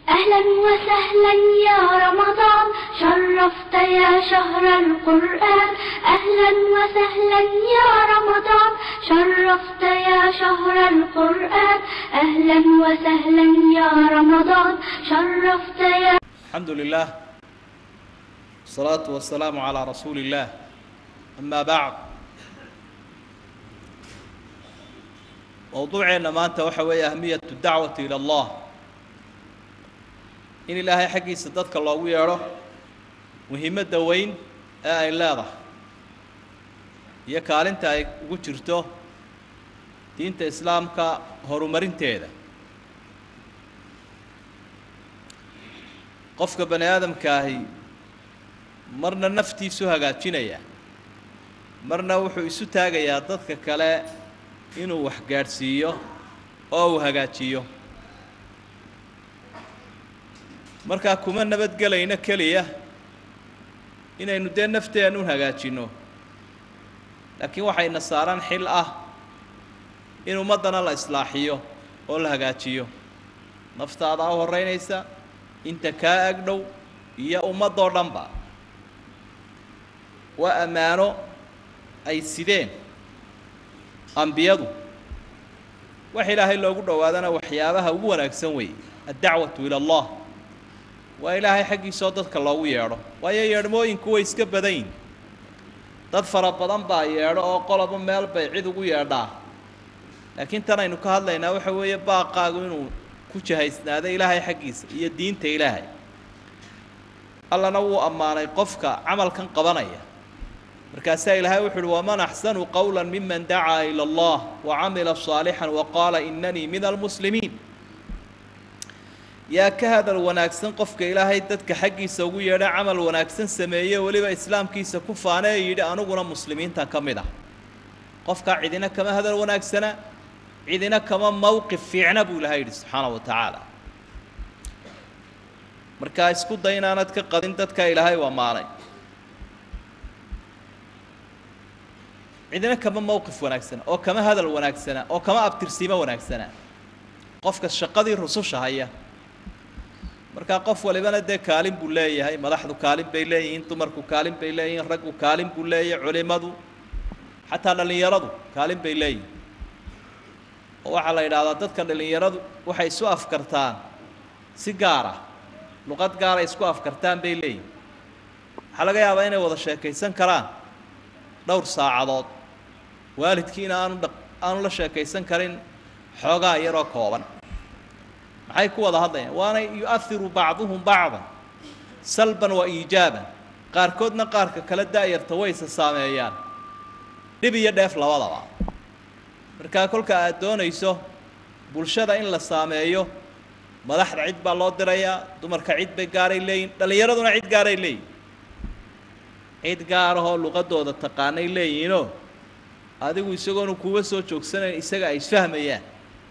أهلا وسهلا يا رمضان شرفت يا شهر القرآن أهلا وسهلا يا رمضان شرفت يا شهر القرآن أهلا وسهلا يا رمضان شرفت يا الحمد لله والصلاة والسلام على رسول الله أما بعد mowduuceenna maanta waxa weeye ahmiyatu dacwati ila allah in ilaahay xaggiisa dadka loogu yeedho muhiimadda weyn ee ay leedahay iyo kaalinta ay ugu jirto diinta islaamka horumarinteeda qofka bani aadamkaahi marna naftiisu hagaajinaya marna wuxuu isu taagayaa dadka kale inuu wax gaadhsiiyo oo uu hagaajiyo markaa kuma nabadgelayno keliya inaynu dee nafteennu hagaajinno laakiin waxayna saaran xil ah in ummaddana la islaaxiyo oo la hagaajiyo naftaadaa u horreynaysa inta kaa agdhow iyo ummaddoo dhanba waa ammaano ay sideen ambiyadu wax ilaahay loogu dhowaadana waxyaabaha ugu wanaagsan weeye addacwatu ila allah waa ilaahay xaggiisoo dadka loogu yeedho waayo yeedhmooyinku way iska badayn dad fara badan baa yeedho oo qoloba meel bay cid ugu yeedhaa laakiin tan aynu ka hadlaynaa waxa weeye baaqaagu inuu ku jahaysnaado ilaahay xaggiisa iyo diinta ilaahay allana wuu ammaanay qofka camalkan qabanaya markaasaa ilaahay wuxu uhi waman axsanu qowla miman dacaa ila allah wacamila صaalixan waqaala inanii min almuslimiin yaa ka hadal wanaagsan qofka ilaahay dadka xaggiisa ugu yeedha camal wanaagsan sameeye weliba islaamkiisa ku faane ee yidhi aniguna muslimiinta ka mid ah qofkaa cidina kama hadal wanaagsana cidina kama mowqif fiicna buu ilahay yidhi subxaana wa tacaala markaa isku day inaanad ka qadin dadka ilaahay u ammaanay cidina kama mowqif wanaagsana oo kama hadal wanaagsana oo kama abtirsiimo wanaagsana qofka shaqadii rususha haya markaa qof walibana dee kaalin buu leeyahay madaxdu kaalin bay leeyihiin dumarku kaalin bay leeyihiin raggu kaalin buu leeyahay culimadu xataa dhallinyaradu kaalin bay leeyihin oo waxaa la yidhahdaa dadka dhallinyaradu waxay isu afkartaan si gaara luqad gaara isku afkartaan bay leeyihin waxaa laga yaabaa inay wada sheekaysan karaan dhowr saacadood waalidkiina aanu dha aanu la sheekaysan karin xoogaa yaroo kooban maxay ku wada hadlayaan waana yu-ahiru bacduhum bacdan salban wa iijaaban qaarkoodna qaarka kale da-yarta wayse saameeyaan dhib iyo dheef labadaba markaa kolka aad doonayso bulshada in la saameeyo madaxda cid baa loo dirayaa dumarka cid bay gaaray leeyihin dhallinyaraduna cid gaaray leeyihin cid gaarahoo luqadooda taqaanay leeyihiinoo adigu isagoonu kuwa soo joogsanayn isaga ay isfahmayaan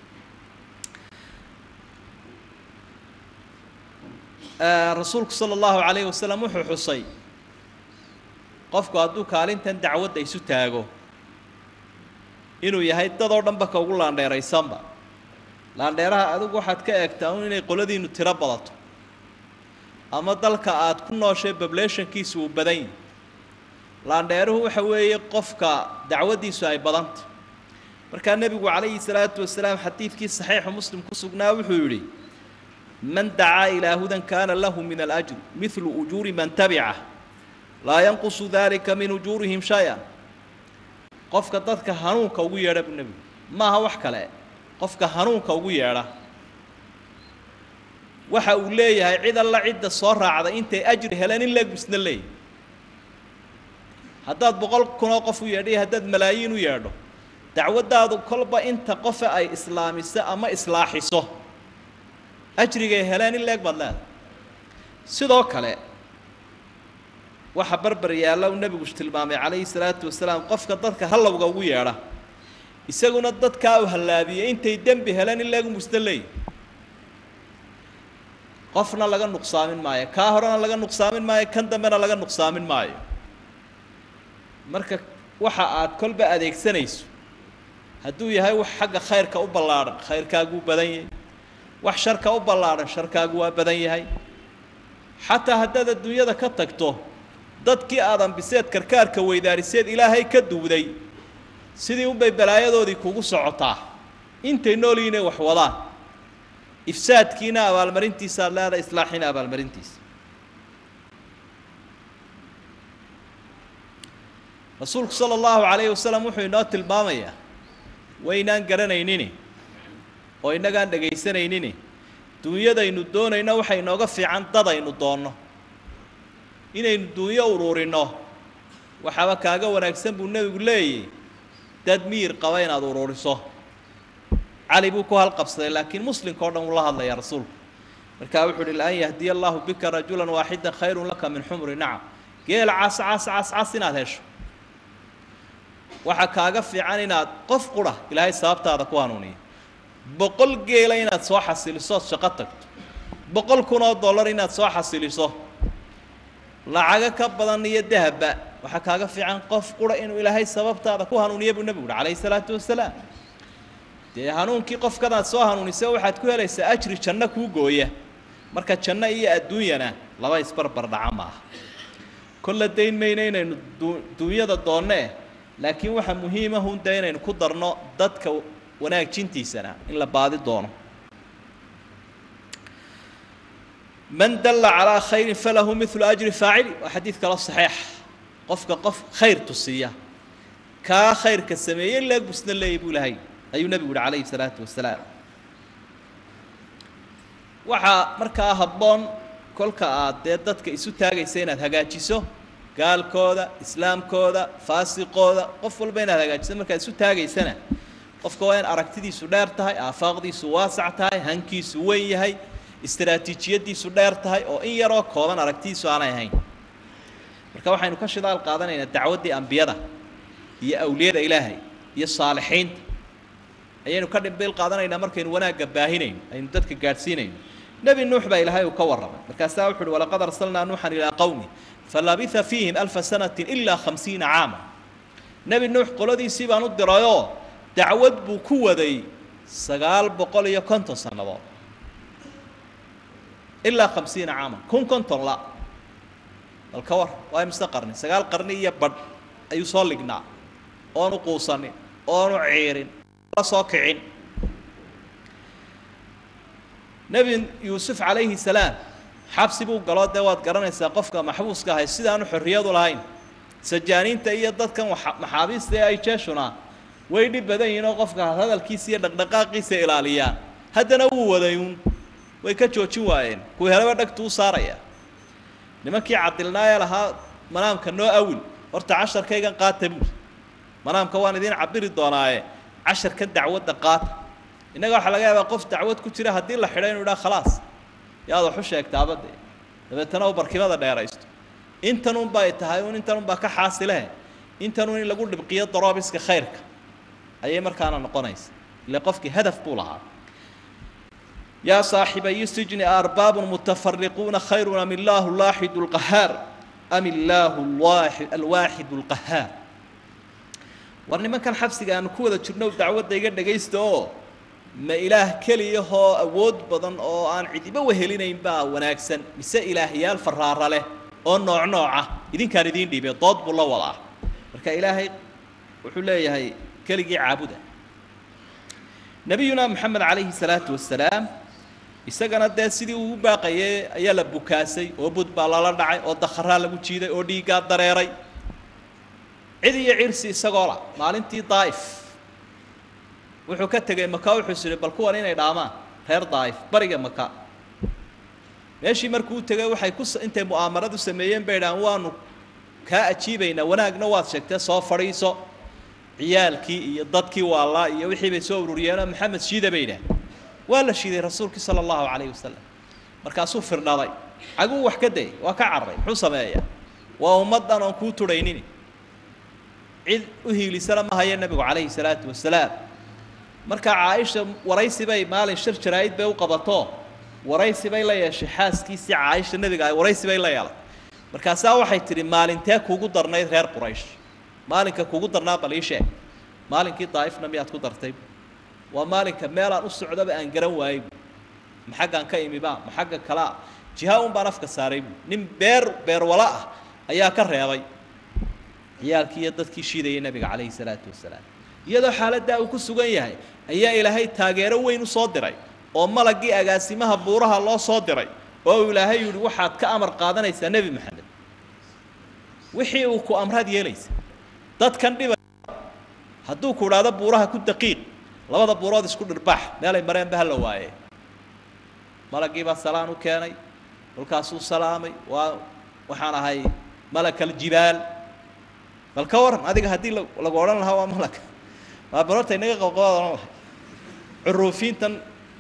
rasuulku sala allahu calayhi wasalam wuxuu xusay qofku hadduu kaalintan dacwadda isu taago inuu yahay dadoo dhanba ka ugu laandheeraysanba laandheeraha adigu waxaad ka eegtaa un inay qoladiinu tiro badato ama dalka aad ku nooshay bablationkiisu uu badan yahi laandheeruhu waxa weeye qofka dacwaddiisu ay badanta markaa nebigu calayhi salaatu wasalaam xadiidkii saxiixu muslim ku sugnaa wuxuu yidhi man dacaa ilaa hudan kaana lahu min alajr midlu ujuuri man tabicah laa yanqusu dalika min ujuurihim shay-an qofka dadka hanuunka ugu yeedha buu nebigu maaha wax kale qofka hanuunka ugu yeedha waxa uu leeyahay cid alla cidda soo raacda intay ajri heleen in leeg busna leeyahy haddaad boqol kunoo qof u yeedho iyo haddaad malaayiin u yeedho dacwaddaadu kolba inta qofe ay islaamiso ama islaaxiso ajrigay heleen in leeg baad leedahay sidoo kale waxa barbar yaalla uu nebigu tilmaamay calayhi salaatu wasalaam qofka dadka hallowga ugu yeedha isaguna dadkaa u hallaabiyey intay dembi heleen in leegu musna leeyahy qofna laga nuqsaamin maayo kaa horena laga nuqsaamin maayo kan dambena laga nuqsaamin maayo marka waxa aad kolba adeegsanayso hadduu yahay wax xagga khayrka u ballaadhan khayrkaaguu badan yahay wax sharka u ballaadhan sharkaagu waa badan yahay xataa haddaad adduunyada ka tagto dadkii aad ambiseed karkaarka weydaariseed ilaahay ka duwday sidii unbay balaayadoodii kugu socotaa intay nool inay wax wadaan ifsaadkiina abaalmarintiisa aad leedahay islaaxiina abaalmarintiisa rasuulku sala allahu calayhi wasalam wuxuu inoo tilmaamayaa waynaan garanaynini oo innagaan dhegaysanaynin duunyadaynu doonayno waxay inooga fiican dadaynu doonno inaynu duunyo uruurinno waxaaba kaaga wanaagsan buu nebigu leeyahy dad miyir qaba inaad uruuriso cali buu ku halqabsaday laakiin muslimka o dhan uu la hadlayaa rasuulku markaa wuxuu uhi laan yahdiya allahu bika rajulan waaxidan khayrun laka min xumri nacam geel cas cas cas cas inaad hesho waxaa kaaga fiican inaad qof qura ilaahay sababtaada ku hanuuniya boqol geela inaad soo xasiliso ood shaqo tagto boqol kun oo dollar inaad soo xasiliso lacago ka badan iyo dahabba waxaa kaaga fiican qof qura inuu ilaahay sababtaada ku hanuuniya buu nebigu uhi calayhi salaatu wasalaam dee hanuunkii qofkadaad soo hanuunisa waxaad ku helaysaa ajri janno kuu gooya marka janno iyo adduunyana laba isbarbar dhaca maaha kolla dayn mayna inaynu duunyada doonnee laakiin waxaa muhiima hun dee inaynu ku darno dadka wanaajintiisana in la baadi doono man dalla calaa khayrin falahu milu ajri faacili waa xadiid kalo saxiix qofka qof khayr tusiya kaa khayrka sameeyey leegusna leeyay buu lahay ayuu nebigu uhi calayhi salaatu wasalaam waxaa markaa habboon kolka aad dee dadka isu taagaysa inaad hagaajiso gaalkooda islaamkooda faasiqooda qof walba inaad hagaajiso markaad isu taagaysana qofka waa in aragtidiisu dheer tahay aafaaqdiisu waasac tahay hankiisu weyn yahay istaraatiijiyadiisu dheer tahay oo in yaroo kooban aragtidiisu aanay ahayn marka waxaynu ka shidaal qaadanaynaa dacwaddii ambiyada iyo awliyada ilaahay iyo saalixiinta ayaynu ka dhimbiil qaadanaynaa markaynu wanaagga baahinayno aynu dadka gaadhsiinayno nebi nuux baa ilaahay uu ka warramay markaasaa wuxu uhi walaqad arsalnaa nuuxan ilaa qowmi falabitha fiihim alfa sanatin ilaa khamsiina caama nebi nuux qoladiisii baan u dirayoo dacwad buu ku waday sagaal boqol iyo konton sannadood ilaa khamsiina caaman kun konton la bal ka war waa imise qarni sagaal qarni iyo badh ayuu soo lignaa oonu quusanin oonu ciirin la soo kicin nebi yuusuf calayhi salaam xabsi buu galoo dee waad garanaysaa qofka maxbuuska ahay sidaanu xorriyadu lahayn sajaaniinta iyo dadkan maxaabiista ee ay jeeshuna way dhib badan yihiin oo qofka hadalkiisa iyo dhaqdhaqaaqiisa ilaaliyaan haddana wuu waday uun way ka joojin waayeen kuwa helaba dhagtu u saaraya nimankii cadilnaayee lahaa manaamka noo awil horta casharkaygan qaata buuri manaamka waan idiin cabiri doonaaye casharka dacwadda qaata innaga waxaa laga yaabaa qof dacwad ku jira haddii la xidho inu idhaha khalaas yaad waxu sheegtaaba dee dabeetana uu barkimada dheeraysto intanun bay tahay un intanun baa ka xaasilehe intanun in lagu dhibqiyo daroobiska khayrka ayay markaana noqonaysa ile qofkii hadaf buu lahaa yaa saaxibayi sijni arbaabun mutafariquuna khayrun am illaahu laaxidu lqahaar am illaahu alwaaxidu lqahaar war nimankan xabsiga aanu ku wada jirno dacwadda iga dhagaysta oo ma ilaah keliyahoo awood badan oo aan cidiba wehelinayn baa wanaagsan mise ilaahyaal faraara leh oo nooc nooca idinkaan idiin dhiibay dood buu la wadaa marka ilaahay wuxuu leeyahay keligii caabuda nebiyuna moxamed calayhi salaatu wasalaam isagana dee sidii uu u baaqayay ayaa la bukaasay oo bud baa lala dhacay oo dakharaa lagu jiiday oo dhiiggaa dareeray cid iyo cirsi isagoo la maalintii daa'if wuxuu ka tegey maka wuxuu is idhi bal kuwan inay dhaamaan reer daa'if bariga maka meeshii markuu u tegey waxay ku intay mu'aamaradu sameeyeen bay idhahaan waanu kaa ajiibaynaa wanaagna waad sheegtee soo fadhiiso ciyaalkii iyo dadkii waalaa iyo wixii bay soo ururiyeenoo maxamed shiida bay idhaah waa la shiiday rasuulkii sala allahu calayhi wasalam markaasuu firdhaday caguu wax ka dayay waa ka carray muxuu sameeyaa waa ummaddan oon kuu tudhaynini cid u hiilisana ma haya nebigu calayhi salaatu wasalaam markaa caaisha waraysi bay maalin shir jaraa'id bay u qabato waraysi bay la yeeshay xaaskiisii caaisha nebiga ay waraysi bay la yeelay markaasaa waxay tidhi maalintee kuugu darnayd reer quraysh maalinka kuugu darnaa bal ii sheeg maalinkii daa'ifna miyaad ku dartay waa maalinka meelaan u socdaba aan garan waayey ma xaggan ka imiba ma xagga kalea jiha un baan afka saaray bu nin beer beerwala ah ayaa ka reebay ciyaalkii iyo dadkii shiidayay nebiga calayhi salaatu wasalaam iyadoo xaaladdaa uu ku sugan yahay ayaa ilaahay taageero weyn u soo diray oo malaggii agaasimaha buuraha loo soo diray oo uu ilaahay yihi waxaad ka amar qaadanaysaa nebi maxamed wixii uu ku amraad yeelaysa dadkan dhiba hadduu ku idhaahdo buuraha ku daqiiq labada buurood isku dhirbaax meelay mareenba hala waaye malaggiibaa salaan u keenay kolkaasuu salaamay waa waxaan ahay malakal jibaal bal ka waran adiga haddii lagu odhan lahaa waa malag waa barorta inaga qabqabaad odhan lahay curuufiintan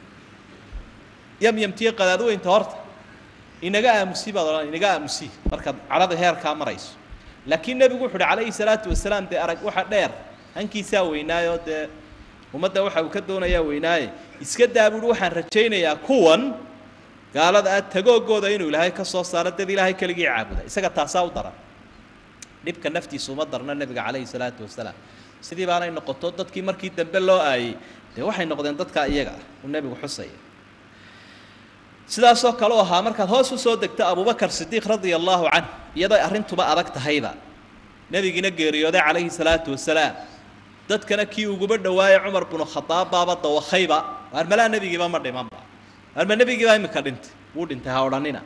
yamyamtiyo qadaadweynta horta inaga aamusi baad odhan inaga aamusi markaad cadhada heerkaa marayso laakiin nebigu wuxu uhi calayhi salaatu wasalaam dee arag waxa dheer hankiisaa weynaayoo dee ummadda waxa uu ka doonayaa weynaaye iska daa buuhi waxaan rajaynayaa kuwan gaalada ah tagoogooda inuu ilaahay ka soo saaro dad ilaahay keligii caabuda isaga taasaa u daran dhibka naftiisa uma darno nebiga calayhi salaatu wasalaam sidii baanay noqoto dadkii markii dambe loo aayey dee waxay noqdeen dadkaa iyaga ah uu nebigu xusaya sidaasoo kale u ahaa markaad hoos u soo degto abubakar sidiiq radia allaahu canh iyadoo arrintuba adag tahayba nebigiina geeriyooday calayhi salaatu wasalaam dadkana kii uguba dhawaayey cumar binu khadaab baaba dawakayba waarmalaa nebigiiba ma dhimanba waarma nebigiiba imika dhintay wuu dhintay ha odhanina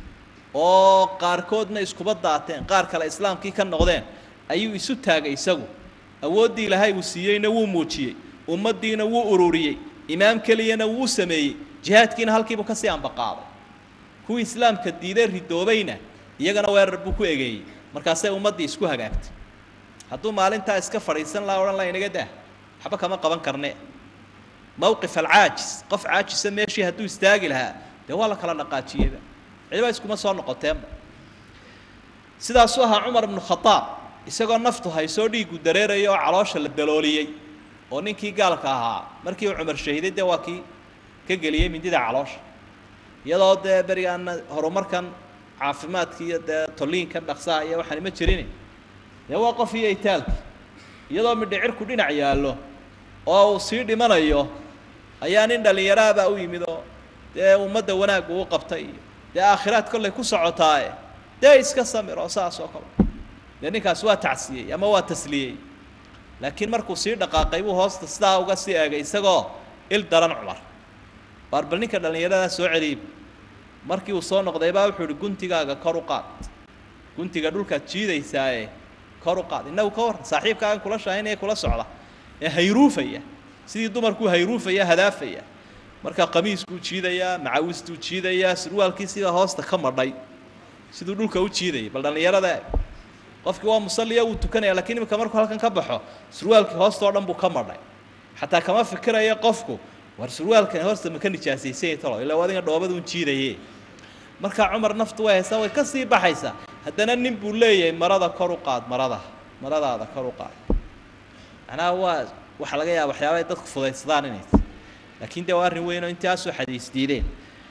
oo qaarkoodna iskuba daateen qaar kale islaamkii ka noqdeen ayuu isu taagay isagu awooddii ilaahay uu siiyeyna wuu muujiyey ummaddiina wuu ururiyey imaam keliyana wuu sameeyey jihaadkiina halkiibuu kasii ambaqaaday kuwii islaamka diiday ridoobayna iyagana weerar buu ku egeeyey markaasay ummaddii isku hagaagtay hadduu maalintaa iska fadhiisan laha odhan laha inaga dah waxba kama qaban karne mawqif alcaajis qof caajisa meeshii hadduu istaagi lahaa dee waa la kala dhaqaajiyeyba cidiba iskuma soo noqoteenba sidaasuu ahaa cumar ibnu khadaab isagoo naftu haysoo dhiiggu dareeraya oo caloosha la dalooliyey oo ninkii gaalka ahaa markii uu cumar shahiiday dee waa kii ka geliyey mindida caloosha iyadoo dee berigaana horumarkan caafimaadka iyo dee tolliinkan dhaqsaha iyo waxaan ima jirin dee waa qof iyo itaalki iyadoo midhicirku dhinac yaallo oo uu sii dhimanayo ayaa nin dhallinyaraabaa u yimid oo dee ummadda wanaaggu u qabtay iyo dee aakhiraad kollay ku socotaaye dee iska samir oo saas oo kale dee ninkaas waa tacsiyey ama waa tasliyey laakiin markuu sii dhaqaaqay buu hoosta sidaa uga sii eegay isagoo il daran cumar waar bal ninka dhallinyaradaa soo celiyib markii uu soo noqday baa wuxuu ihi guntigaaga kor u qaad guntiga dhulkaad jiidaysaaye kor u qaad innagu ka warran saaxiibkaagan kula shaahinaya kula socda ee hayruufaya sidii dumarkuu hayruufaya hadaafaya markaa qamiiskuu jiidayaa macawistuu jiidayaa surwaalkii sidaa hoosta ka madhay siduu dhulka u jiidayay bal dhallinyarada qofkii waa musalliya wuu tukanaya lakiin imika markuu halkan ka baxo surwaalkii hoosta oo dhan buu ka madhay xataa kama fikiraya qofku war surwaalkan hoosta ma ka nijaasaysanya talo ilaa adiga dhoobada un jiidaye markaa cumar naftu way haysaa way ka sii baxaysaa haddana nin buu leeyahay marada kor u qaad marada maradaada kor u qaad macnaha waa waxaa laga yaaba waxyaaba ay dadku fudaydsadaan inay tahy laakiin dee waa arrin weyn oo intaasoo xadiis diideen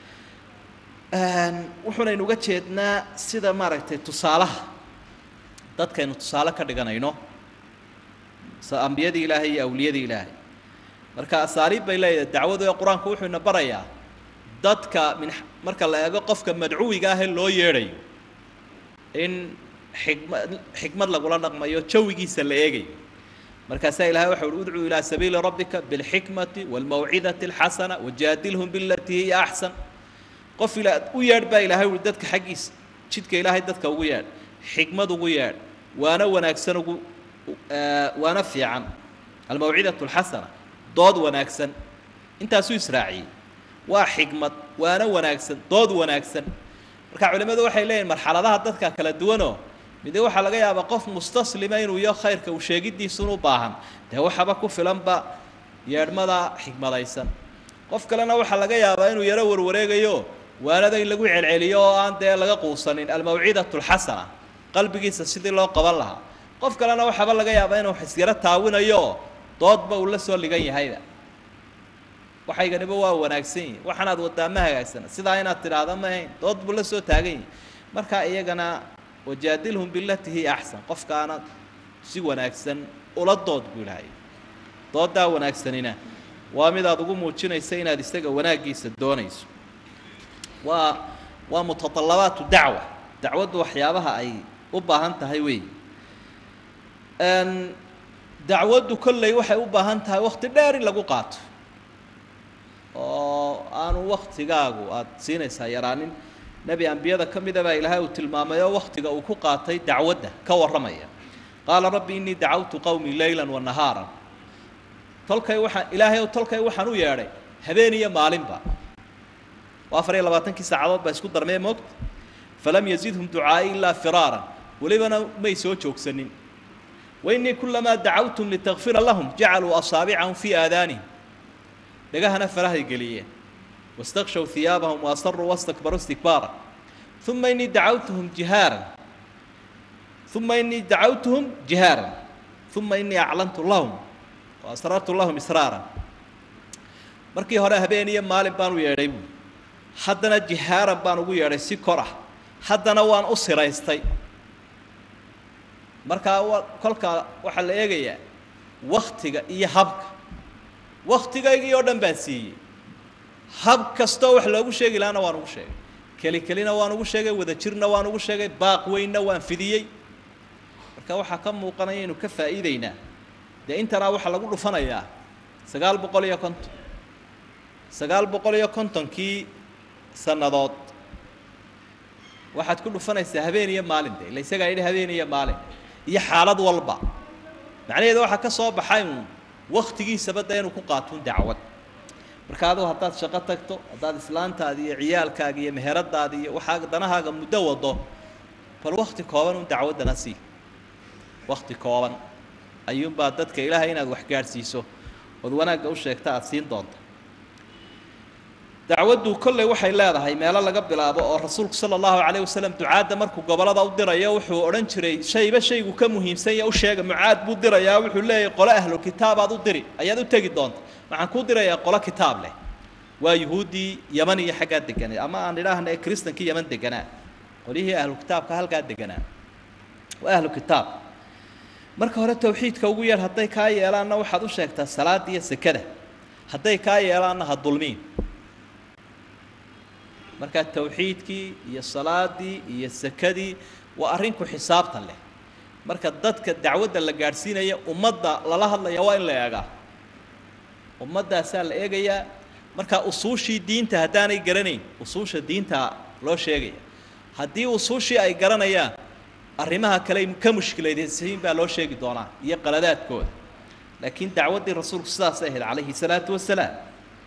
wuxuunaynu uga jeednaa sida maaragtay tusaalaha dadkaynu tusaale ka dhiganayno ambiyadii ilaahay iyo awliyadii ilaahay marka asaaliib bay leedahay dacwadu ee qur-aanku wuxuu ina barayaa dadka min marka la eego qofka madcuwiga ah ee loo yeedhayo in xikmad xikmad lagula dhaqmayo jawigiisa la eegayo markaasaa ilahay waxa uhi udcuu ilaa sabiili rabbika bilxikmati waalmawcidati alxasana wajaadilhum bilatii hiya axsan qof ila u yeedh baa ilahay uhi dadka xaggiisa jidka ilaahay dadka ugu yeedh xikmad ugu yeedh waana wanaagsan ugu waana fiican almawcidatu alxasana dood wanaagsan intaasuu israaciyey waa xikmad waana wanaagsan dood wanaagsan marka culimmadu waxay leeyihin marxaladaha dadka kala duwanoo mide waxaa laga yaabaa qof mustaslima inuu iyo khayrka uu sheegidiisun u baahan dee waxaba ku filanba yeedhmada xikmadaysan qof kalena waxaa laga yaabaa inuu yaro warwareegayo waanada in lagu celceliyo oo aan dee laga quusanin almawcidatu alxasana qalbigiisa sidii loo qaban lahaa qof kalena waxaaba laga yaabaa inuu isyaro taawinayo doodba uu la soo ligan yahayba waxayganiba waa wanaagsan yihin waxaanaad wadaa ma hagaagsana sidaa inaad tidhaahda ma ahayn dood buu la soo taagan yihi marka iyagana wajaadilhum bilati hiya axsan qofkaana si wanaagsan ula dood buu ilahay dooddaa wanaagsanina waa mid aad ugu muujinaysa inaad isaga wanaaggiisa doonayso waa waa mutatallabaatu dacwa dacwaddu waxyaabaha ay u baahan tahay weey dacwaddu kolley waxay u baahan tahay wakti dheer in lagu qaato oo aanu waktigaagu aada siinaysaa yaraanin nebi ambiyada ka mida baa ilaahay uu tilmaamay oo waktiga uu ku qaatay dacwadda ka warramaya qaala rabbi innii dacawtu qowmii leylan wa nahaaran tolkay waxaan ilaahay ow tolkay waxaan u yeedhay habeen iyo maalinba oo afar iyo labaatankii saacadood baa isku darmee moogta falam yazidhum ducaai ilaa firaaran welibana may soo joogsanin wainii kulamaa dacawtum litakfira lahum jacaluu asaabicahum fii aadaanihim dhegahana farahay geliyeen wastakshaw hiyaabahum waasaruu wastakbaruu istikbaara uma inii dacawtuhum jihaaran uma inii dacawtuhum jihaaran uma inii aclantu lahum waasrartu lahum israaran markii hore habeen iyo maalin baan u yeedhay buui haddana jihaaran baan ugu yeedhay si kor ah haddana waan u siraystay markaa wa kolkaa waxaa la eegayaa waktiga iyo habka waktigaygii oo dhan baan siiyey hab kastoo wax loogu sheegi lahaana waan ugu sheegay keli kelina waan ugu sheegay wadajirna waan ugu sheegay baaq weynna waan fidiyey marka waxaa ka muuqanaya inu ka faa'iideynaa dee intanaa waxaa lagu dhufanayaa sagaal boqol iyo konton sagaal boqol iyo kontonkii sannadood waxaad ku dhufanaysaa habeen iyo maalin de ila isagaa yidhi habeen iyo maalin iyo xaalad walba macnaheedu waxaa ka soo baxay uun waktigiisaba de inuu ku qaatuun dacwad marka adugu haddaad shaqo tagto haddaad islaantaadi iyo ciyaalkaaga iyo meheradaadi iyo waxaa danahaaga muddo wado bal wakti kooban un dacwaddana sii wakti kooban ayuunbaa dadka ilaahay inaad wax gaadhsiiso ood wanaagga u sheegta aada siin doonta dacwaddu kolley waxay leedahay meelo laga bilaabo oo rasuulku sala allahu calayh wasalam ducaadda markuu gobollada u dirayo wuxuu odhan jiray shayba shaygu ka muhiimsan ya u sheega mucaad buu dirayaa wuxuu leeyahy qole ahlu kitaabaad u diri ayaad u tegi doonta waxaan kuu dirayaa qolo kitaab leh waa yuhuuddii yaman iyo xaggaa deganay ama aan idhaahna ee kristankii yaman deganaa qolyihii ahlu kitaabka halkaa deganaa waa ahlu kitaab marka hore tawxiidka ugu yar hadday kaa yeelaanna waxaad u sheegtaa salaada iyo sekada hadday kaa yeelaanna ha dulmiin markaa tawxiidkii iyo salaadii iyo sekadii waa arrinku xisaabtan leh marka dadka dacwadda la gaadhsiinaya ummadda lala hadlaya waa in la eegaa ummaddaasaa la eegayaa markaa usuushii diinta haddaanay garanayn usuusha diinta loo sheegaya haddii usuushii ay garanayaan arrimaha kale ka mushkiladaysiin baa loo sheegi doonaa iyo qaladaadkooda laakiin dacwaddii rasuulku sidaasay ahayd calayhi salaatu wasalaam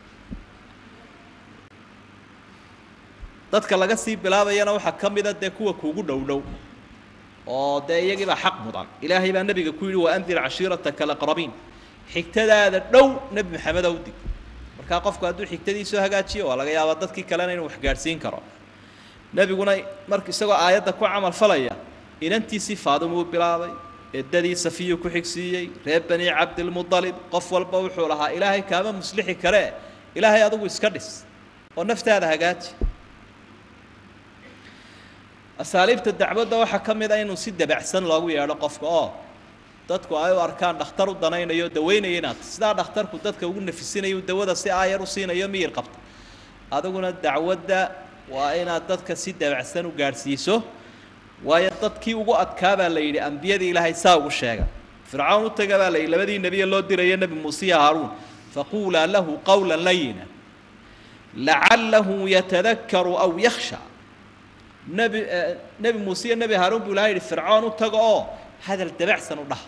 dadka laga sii bilaabayana waxaa ka mida dee kuwa kuugu dhow dhow oo dee iyagiibaa xaq mudan ilaahay baa nebiga ku yidhi waandir cashiirataka alaqrabiin xigtadaada dhow nebi maxamedow dig markaa qofku hadduu xigtadiisoo hagaajiyo waa laga yaabaa dadkii kalena inuu wax gaadhsiin karo nebiguna mar isagoo aayadda ku camal falaya inantiisii faadimuu bilaabay eddadii safiyuu ku xigsiiyey reer bani cabdilmudalib qof walba wuxuu lahaa ilaahay kaama muslixi karee ilaahay adigu iska dhis oo naftaada hagaaji asaaliibta dacwadda waxaa ka mid a inuu si dabacsan loogu yeedho qofka oo dadku ay u arkaan dhakhtar u danaynayo daweynaya inaad sidaa dhakhtarku dadka ugu nafisinayo dawada si aayar u siinayo miyir qabta adiguna dacwadda waa inaad dadka si dabacsan u gaadhsiiso waayo dadkii ugu adkaabaa la yidhi ambiyadii ilaahay saa ugu sheega fircawn u taga baa la yidhi labadii nebiye loo dirayo nebi muuse iyo haaruun faquulaa lahu qawla layina lacalahu yatadakaru aw yakhsha nebi nebi muuse iyo nebi haaruun buu ilahay yidhi fircoon u tago oo hadal dabacsan u dhah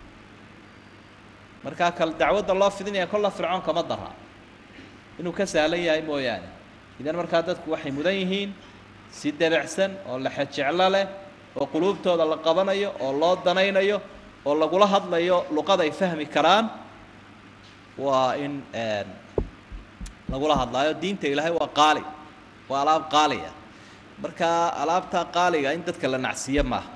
markaa kal dacwadda loo fidinaya kolla fircoon kama dara inuu ka sahlan yahay mooyaane idan markaa dadku waxay mudan yihiin si dabacsan oo laxejeclo leh oo quluubtooda la qabanayo oo loo danaynayo oo lagula hadlayo luqad ay fahmi karaan waa in lagula hadlaayo diinta ilaahay waa qaali waa alaab qaaliya markaa alaabtaa qaaliga in dadka la nacsiiyo maaha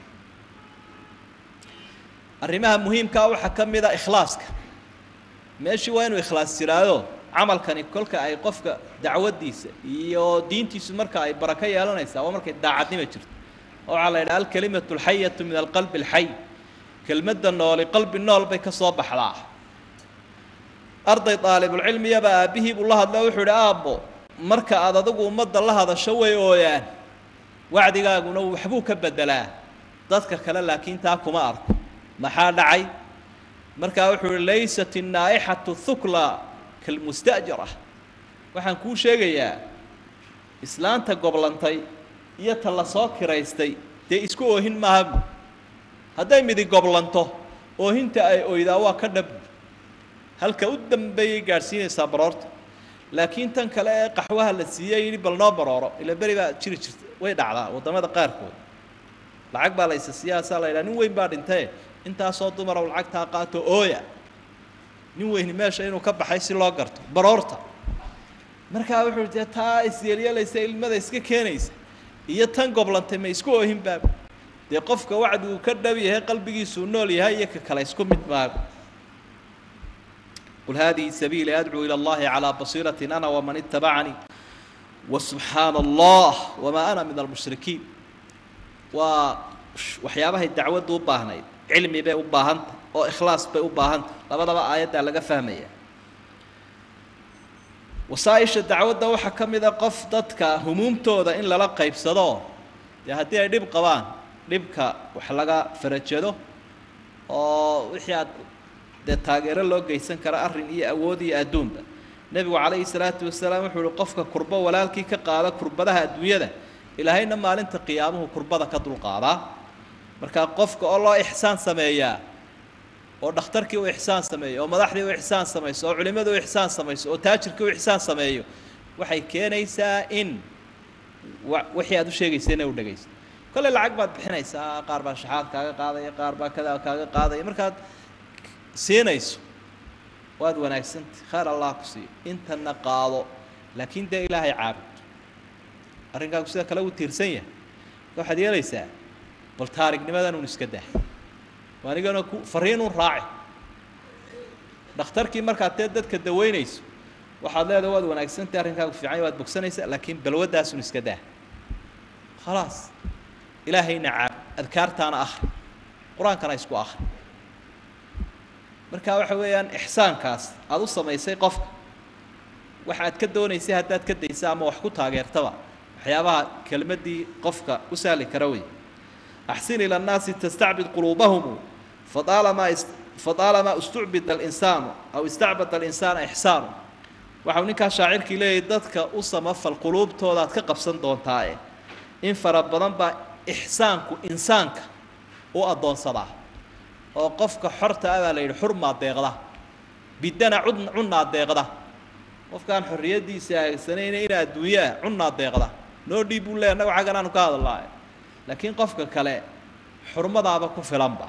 arrimaha muhiimkaa waxaa ka mid a ikhlaaska meeshii waa inuu ikhlaas jiraado camalkani kolka ay qofka dacwaddiisa iyo diintiisu marka ay barako yeelanaysaa waa markay daacadnima jirto waxaa la yidhaha alkalimatu alxayatu min alqalbi alxay kelmadda nooli qalbi nool bay ka soo baxdaa arday daalibulcilmiyaba aabbihii buu la hadlo wuxuu idhi aabbo marka aada adigu ummadda la hadasho way ooyaan wacdigaaguna waxbuu ka beddelaa dadka kale laakiin taa kuma arko maxaa dhacay markaa wuxuu uhi laysat innaa'ixatu thukla kalmusta'jara waxaan kuu sheegayaa islaanta goblantay iyo ta la soo kiraystay dee isku oohin maaha bu hadday midi goblanto oohinta ay oydaa waa ka dhab halka u dambeeyay gaadhsiinaysaa baroorta laakiin tan kale ee qaxwaha la siiyey yidhi bal noo barooro ila beri baa jiri jirta way dhacdaa waddamada qaarkood lacag baa laysa siyaasaa la yidhaha nin weyn baa dhintae intaasoo dumarow lacagtaa qaato ooya nin weyni meesha inuu ka baxay si loo garto baroorta markaa wuxuu dee taa isyeelyeelaysa ilmada iska keenaysa iyo tan goblantay ma isku oohin baaba dee qofka wacdi uu ka dhab yahay qalbigiisuu nool yahay iyo ka kale isku mid maaga qul haadihi sabiili adcuu ila allahi calaa basiiratin ana waman itabacanii wasubxaana allah wamaa ana min almushrikiin waa waxyaabahay dacwaddu u baahnayd cilmi bay u baahantah oo ikhlaas bay u baahantah labadaba aayaddaa laga fahmaya wasaaisha dacwadda waxaa ka mid a qof dadka humuumtooda in lala qaybsado dee haddii ay dhib qabaan dhibka wax laga farajado oo wixii aad dee taageero loo geysan kara arrin iyo awood iyo adduunba nebigu calayhi salaatu wasalaam wuxuu uhi qofka kurbo walaalkii ka qaada kurbadaha adduunyada ilaahayna maalinta qiyaamuhu kurbada ka dulqaadaa markaa qofka oo loo ixsaan sameeyaa oo dhakhtarkii u ixsaan sameeyo oo madaxdii u ixsaan samayso oo culimmadu u ixsaan samayso oo taajirkii u ixsaan sameeyo waxay keenaysaa in wa wixii aad u sheegaysa inay u dhegayso kolley lacag baad bixinaysaa qaar baa shaxaad kaaga qaadaya qaar baa kadaa kaaga qaadaya markaad siinayso waad wanaagsantay khayr allah ku siiyo intana qaado laakiin dee ilaahay caabud arrinkaagu sida kale uu tiirsan yahay waxaad yeelaysaa bal taarignimadan un iska dah anigana ku fariinun raaci dhakhtarkii markaad tee dadka daweynayso waxaad leedahay waad wanaagsantay arrinkaagu fiican waad bogsanaysaa laakiin balwadaasun iska dah khalaas ilaahayna caab adkaartaana akhri qur-aankana isku akhri marka waxa weeyaan ixsaankaas aada u samaysay qofka waxa aad ka doonaysay haddaad ka daysa ama wax ku taageertaba waxyaabaha kelmaddii qofka u sahli kara wey axsin ila annaasi tastacbid quluubahum fadaalamaa fadaalamaa istucbida alinsaanu aw istacbada alinsaana ixsaanu waxau ninkaa shaacirkii leeyahy dadka u samafal quluubtoodaad ka qabsan doontaae in fara badan baa ixsaanku insaanka u addoonsadaa oo qofka xorta ah baa la yidhi xurmaa deeqda bidana cud cunnaa deeqda qofkaan xorriyaddiisa aagsanayna ina adduunyo ah cunnaa deeqda noo dhiib buu leey annagu xaggan aanu ka hadalnaa laakiin qofka kale xurmadaaba ku filanba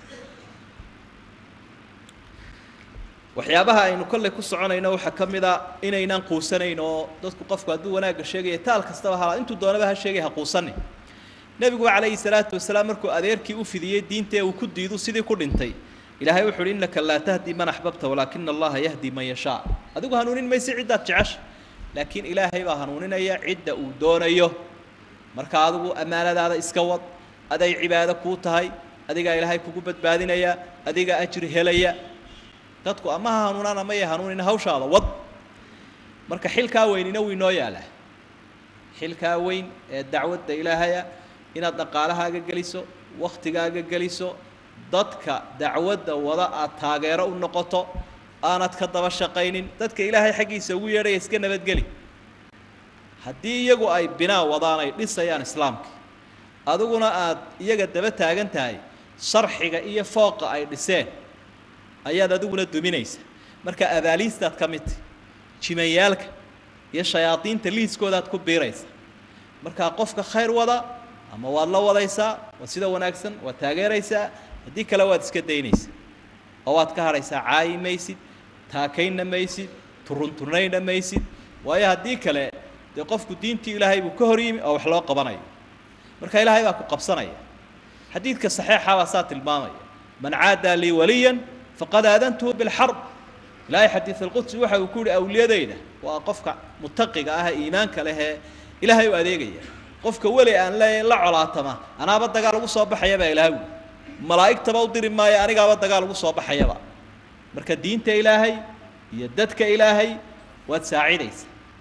waxyaabaha aynu kolley ku soconayno waxaa ka mid a inaynaan quusanayn oo dadku qofku hadduu wanaagga sheegaya taal kastaba hala intuu doonaba ha sheegay ha quusanin nebigu calayhi salaatu wasalaam markuu adeerkii u fidiyey diintae uu ku diidu sidii ku dhintay ilaahay wuxu uhi innaka laa tahdi man axbabta walaakina allaha yahdi man yashaa adigu hanuunin maysi ciddaad jecesha laakiin ilaahay baa hanuuninaya cidda uu doonayo marka adigu ammaanadaada iska wad aday cibaado kuu tahay adigaa ilaahay kugu badbaadinaya adigaa ajri helaya dadku ama ha hanuunaan ama ya hanuunin hawshaada wad marka xilkaa weynina wuu inoo yaalaa xilkaa weyn ee dacwadda ilaahaya inaad dhaqaalahaaga geliso wakhtigaaga geliso dadka dacwadda wada aad taageero u noqoto aanad ka daba shaqaynin dadka ilaahay xaggiisa ugu yeedhaya iska nabadgeli haddii iyagu ay binaa wadaan ay dhisayaan islaamka adiguna aad iyaga daba taagan tahay sharxiga iyo fooqa ay dhiseen ayaad adiguna duminaysa marka abaaliistaad ka mid tahy jimayaalka iyo shayaadiinta liiskoodaad ku biiraysa markaa qofka khayr wada ama waad la wadaysaa waa sida wanaagsan waad taageeraysaa haddii kale waad iska daynaysaa oo waad ka hadhaysaa caayi maysid taakaynna maysid turunturnaynna maysid waayo haddii kale dee qofku diintii ilaahay buu ka hor yimi oo wax loo qabanayo marka ilaahay baa ku qabsanaya xadiidka saxiixa baa saa tilmaamaya man caadaa lii waliyan faqad aadantuhu bilxarb ilaahay xadiid alqudsi waxa uu ku yihi awliyadayda waa qofka mutaqiga ah iimaanka lehee ilaahay u adeegaya qofka weli aan leeyahay la colaatama anaaba dagaal ugu soo baxayabaa ilaahay wi malaa'igtaba u diri maayo anigaaba dagaal ugu soo baxayaba marka diinta ilaahay iyo dadka ilaahay waad saacidaysa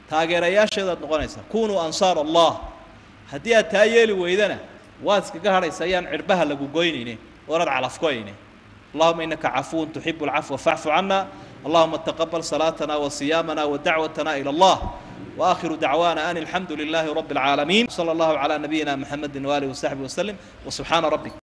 taageerayaasheedaad noqonaysaa kunuu ansaar allah haddii aad taa yeeli weydana waad iskaga hadhaysa ayaan cirbaha lagu goynayne oonad calafkoyne allahuma inaka cafuwun tuxibu alcafwa facfu cana allahuma taqabal salaatana wasiyaamana wadacwatana ila allah واخر دعوانا ان الحمد لله رب العالمين صلى الله على نبينا محمد واله وصحبه وسلم وسبحان ربك